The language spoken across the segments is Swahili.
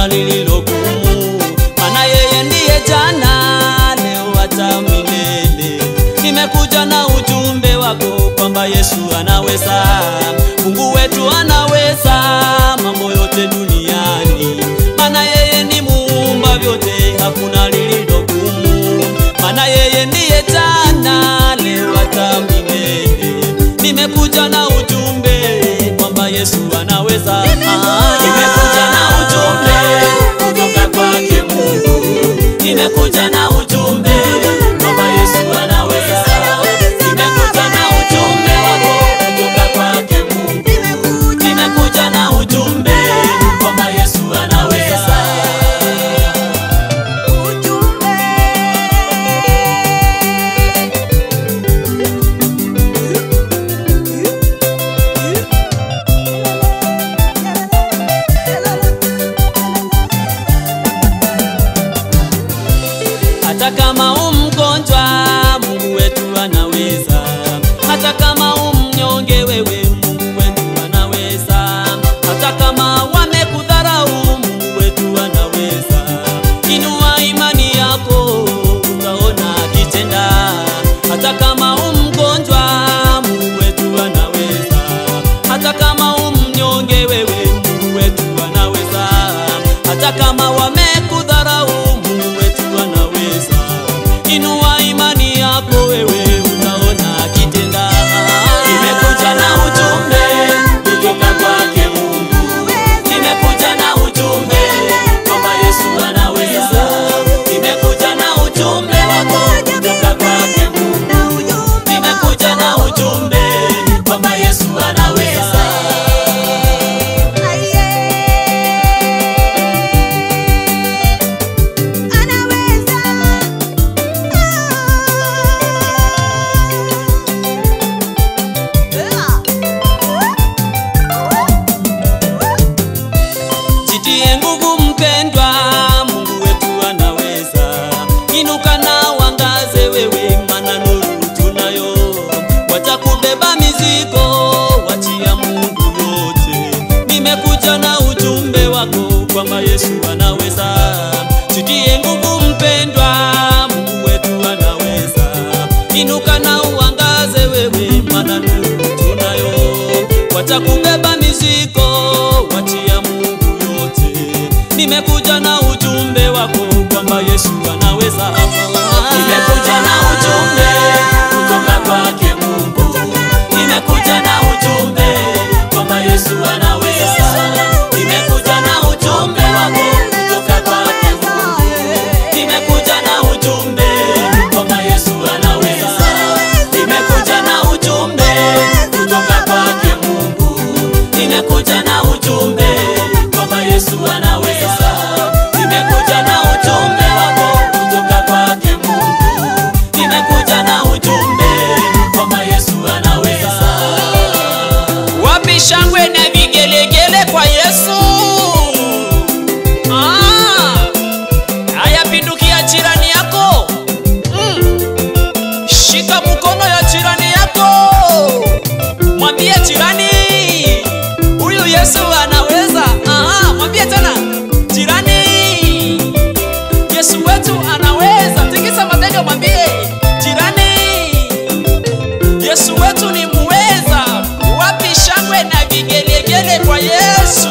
hakuna lililogumu, maana yeye ndiye jana, leo hata milele. Nimekuja na ujumbe wako kwamba Yesu anaweza, Mungu wetu anaweza mambo yote duniani, maana yeye ni muumba vyote, hakuna lililogumu, maana yeye ndiye jana, leo hata milele. Nimekuja na ujumbe kwamba Yesu anaweza. Nimekuja na ujumbe kutoka kwake Mungu. Nimekuja na ujumbe kwamba Yesu anaweza. Nimekuja na ujumbe wako kutoka kwake Mungu. Nimekuja na ujumbe kwamba Yesu anaweza. Hata kama umgonjwa, Mungu wetu anaweza. Hata kama umnyonge, wewe Mungu wetu anaweza. Hata kama wamekudharau, Mungu wetu anaweza. Inua imani yako, utaona akitenda. Hata kama umgonjwa, Mungu wetu anaweza. Hata kama umnyonge, wewe Mungu wetu anaweza. Hata kama wamekudharau, Mungu wetu anaweza. Inua imani yako wewe, utaona akitenda. Nimekuja na ujumbe kutoka kwake Mungu. Nimekuja na ujumbe kwamba Yesu anaweza. Nimekuja na ujumbe wako kutoka kwake Mungu. Nimekuja na ujumbe kwamba Yesu anaweza. Jitie nguvu mpendwa, Mungu wetu anaweza. Inuka na uangaze wewe, maana nuru tunayo. Wacha kubeba mizigo, wachia Mungu yote. Nimekuja na ujumbe wako kwamba Yesu anaweza. Jitie nguvu mpendwa, Mungu wetu anaweza. Inuka na uangaze wewe, maana nuru tunayo. Wacha kubeba mizigo, wachia Mungu yote. Nimekuja na ujumbe wako kwamba Yesu anaweza. Nimekuja na ujumbe kutoka kwake Mungu. Nimekuja na ujumbe kwamba Yesu anaweza. Nimekuja na ujumbe wako kutoka kwake Mungu. Nimekuja na ujumbe kwamba Yesu anaweza. Nimekuja na ujumbe kutoka kwake Mungu. Nimekuja na ujumbe kwamba Yesu anaweza. Nimekuja na ujumbe wako kutoka kwake Mungu. Nimekuja na ujumbe kwamba Yesu anaweza. Wapi shangwe na vigelegele kwa Yesu? Ah, haya pindukia jirani yako. Mm. Shika mkono ya jirani yako. Mwambie jirani, huyu Yesu anaweza. Aha, mwambie tena. Jirani, Yesu wetu anaweza. Tikisa mabega mwambie jirani. Yesu wetu ni muweza. Wapi shangwe na vigelegele kwa Yesu?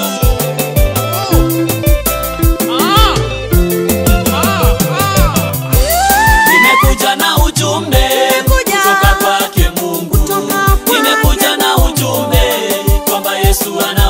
Ah, ah, ah. Nimekuja na ujumbe kutoka kwake Mungu. Nimekuja na ujumbe kwamba Yesu ana